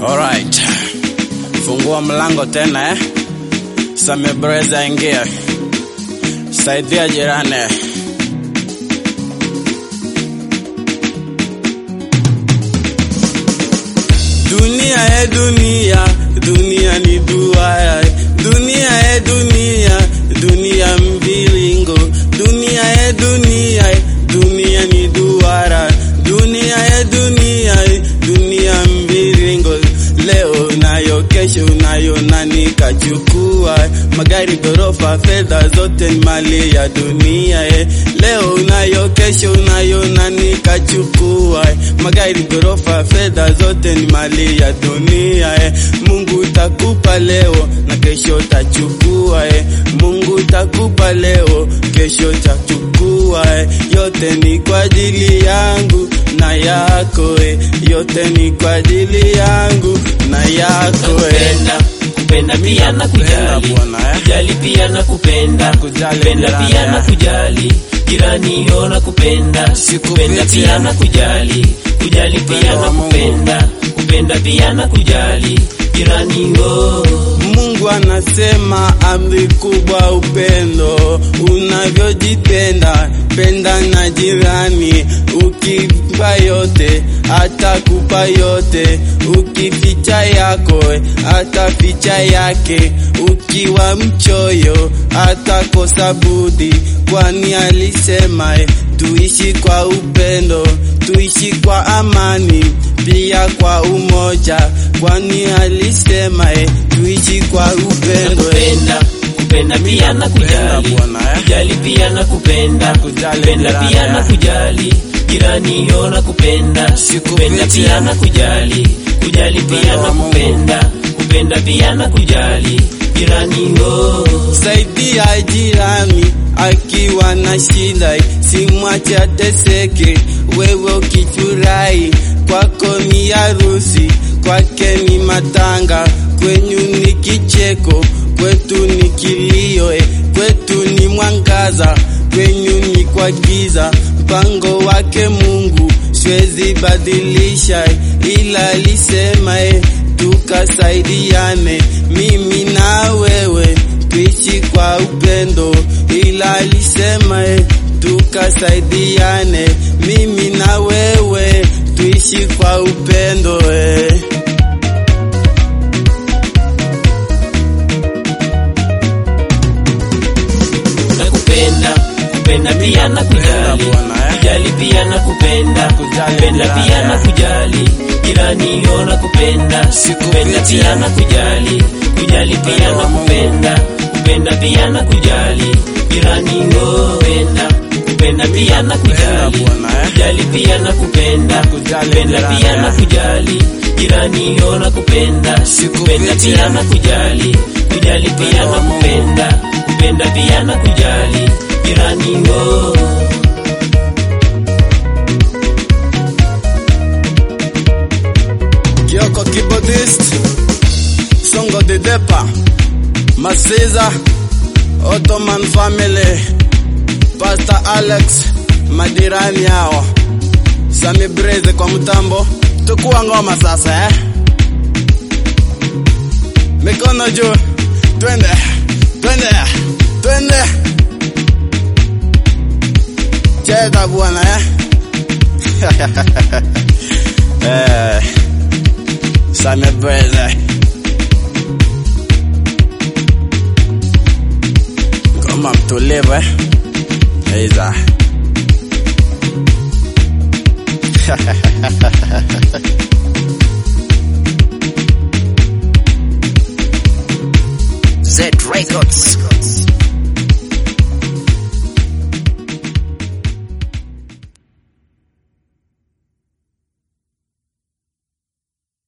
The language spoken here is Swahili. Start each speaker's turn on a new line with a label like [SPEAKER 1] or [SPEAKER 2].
[SPEAKER 1] Alright. Fungua mlango tena eh. Samebreza ingia. Saidia jirani. Dunia e dunia, dunia ni duara. Dunia e dunia, dunia mviringo. Dunia e dunia, dunia ni duara. Dunia e dunia, dunia mviringo. Leo nayo, kesho nayo, na nikachukua magari, gorofa, fedha zote ni mali ya dunia eh. Leo nayo, kesho nayo, na nikachukua magari, gorofa, fedha zote ni mali ya dunia eh. Mungu takupa leo na kesho tachukua eh. Mungu takupa leo, kesho tachukua eh. Yote ni kwa ajili yangu na yako eh. Yote ni kwa ajili yangu na yako eh.
[SPEAKER 2] kupenda kupenda pia na
[SPEAKER 1] Kupenda
[SPEAKER 2] kujali
[SPEAKER 1] bwana, eh.
[SPEAKER 2] kujali pia na kupenda
[SPEAKER 1] Kujali
[SPEAKER 2] kupenda
[SPEAKER 1] jirani,
[SPEAKER 2] pia na
[SPEAKER 1] eh.
[SPEAKER 2] kujali jirani yo na kupenda
[SPEAKER 1] Sikufichi,
[SPEAKER 2] kupenda pia
[SPEAKER 1] eh.
[SPEAKER 2] na kujali kujali pia
[SPEAKER 1] Upendo
[SPEAKER 2] na
[SPEAKER 1] wa Mungu.
[SPEAKER 2] kupenda kupenda pia na kujali jirani yo
[SPEAKER 1] Mungu anasema amri kubwa upendo, unavyojipenda penda na jirani, ukimpa yote atakupa yote, ukificha yako ataficha yake, ukiwa mchoyo atakosa budi, kwani alisema eh, tuishi kwa upendo, tuishi kwa amani, pia kwa umoja, kwani alisema eh, tuishi kwa upendo eh.
[SPEAKER 2] kupenda kupenda pia na kujali
[SPEAKER 1] Bwana, eh.
[SPEAKER 2] kujali pia na kupenda
[SPEAKER 1] Kujali
[SPEAKER 2] kupenda
[SPEAKER 1] jirani,
[SPEAKER 2] pia na
[SPEAKER 1] eh.
[SPEAKER 2] kujali jirani yo na kupenda
[SPEAKER 1] Sikufichi,
[SPEAKER 2] kupenda pia
[SPEAKER 1] eh.
[SPEAKER 2] na kujali kujali pia
[SPEAKER 1] Upendo
[SPEAKER 2] na
[SPEAKER 1] wa Mungu.
[SPEAKER 2] kupenda kupenda pia na kujali jirani yo
[SPEAKER 1] Saidia jirani akiwa na shida, simwache ateseke. Wewe ukifurahi, kwako ni harusi, kwake ni matanga, kwenyu ni kicheko, kwetu ni kilio, eh, kwetu ni mwangaza, kwenyu ni kwa giza. Mpango wake Mungu siwezi badilisha, eh, ila alisema eh, tukasaidiane, mimi na wewe tuishi kwa upendo, ila alisema eh, tukasaidiane, mimi na wewe tuishi kwa upendo eh.
[SPEAKER 2] na kupenda kupenda pia na kujali
[SPEAKER 1] Bwana, eh.
[SPEAKER 2] kujali pia na kupenda
[SPEAKER 1] Kujali
[SPEAKER 2] kupenda
[SPEAKER 1] jirani,
[SPEAKER 2] pia na
[SPEAKER 1] eh.
[SPEAKER 2] kujali jirani yo na kupenda
[SPEAKER 1] Sikufichi,
[SPEAKER 2] kupenda pia
[SPEAKER 1] eh.
[SPEAKER 2] na kujali kujali pia na
[SPEAKER 1] wa Mungu.
[SPEAKER 2] kupenda kupenda pia na kujali jirani yo penda kupenda pia na kujali
[SPEAKER 1] Bwana, eh.
[SPEAKER 2] kujali pia na kupenda
[SPEAKER 1] Kujali
[SPEAKER 2] kupenda
[SPEAKER 1] jirani,
[SPEAKER 2] pia na
[SPEAKER 1] eh.
[SPEAKER 2] kujali jirani yo na kupenda
[SPEAKER 1] Sikufichi,
[SPEAKER 2] kupenda pia
[SPEAKER 1] eh.
[SPEAKER 2] na kujali kujali pia na
[SPEAKER 1] wa Mungu.
[SPEAKER 2] kupenda kupenda pia na kujali jirani yo
[SPEAKER 1] Kioko keyboardist, Songo de Depa, Masiza, Ottoman family, Pastor Alex, madirani hao, Sami Breze kwa mtambo, tukua ngoma sasa eh. Mikono juu, twende, twende, twende. Cheza bwana eh. eh. Sami Breze. Ngoma mtulivu eh. Eiza.
[SPEAKER 3] Z Records.